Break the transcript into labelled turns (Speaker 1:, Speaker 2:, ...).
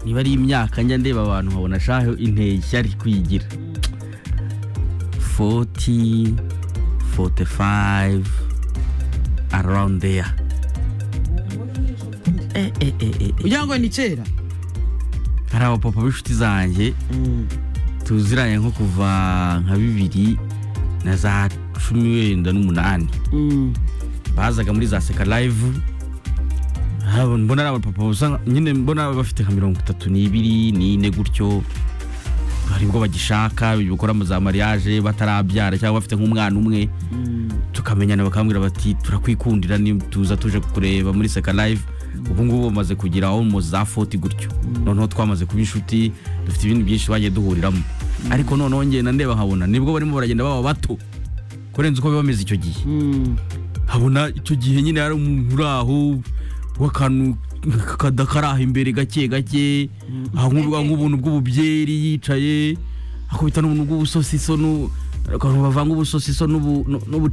Speaker 1: niba ari imyaka njya ndeba abantu nkabona shaho inteye ishyari kwigira foti foti fayive arawundi deya
Speaker 2: kugira ngo ni kera
Speaker 1: hari abapapa b'inshuti zanjye tuziranye nko kuva nka bibiri na za cumi wenda n'umunani bazaga muri za seka live Ah, mbona ari abapapa basa nyine mbona bafite nka mirongo itatu n'ibiri n'ine gutyo hari ubwo bagishaka gukora mu za mariage batarabyara cyangwa bafite nk'umwana umwe tukamenyana bakambwira bati turakwikundira ni- tuza tuje kureba muri seka live ubu ngubu bamaze kugira aho mu za foti gutyo noneho twamaze kuba inshuti dufite ibintu byinshi bagiye duhuriramo ariko noneho ngenda ndeba nkabona nibwo barimo baragenda baba bato kurenza uko biba bimeze icyo gihe habona icyo gihe nyine hari umuntu uri aho w'akantu kadakaraha imbere gake gake ahangurirwa nk'ubuntu bw'ububyeri yicaye akubita n'ubuntu bw'ubusosiso n'u- akantu bavanga ubusosiso n'ubu- n'ubu